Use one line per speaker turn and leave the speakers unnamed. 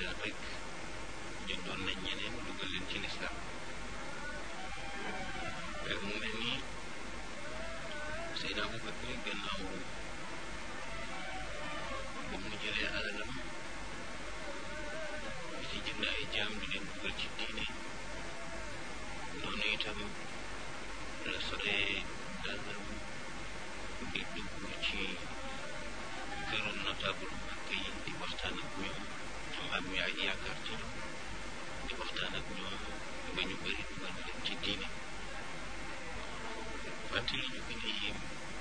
jël rek jëndoon nañ ñeneen dugal leen ci lislaam mu mel ni Seydina Abubakar gannaaw ba mu jëlee alalam di ci jënd ay jaam di leen dugal ci diine noonu itam la solee dàllam di dugg ci këru notable Makka yi di waxtaan ak ñoom ñoom am ñu ay yaakaar ci ñoom di waxtaan ak ñoom ba ñu bëri dugal leen ci diine fàttali ñu gën a yéem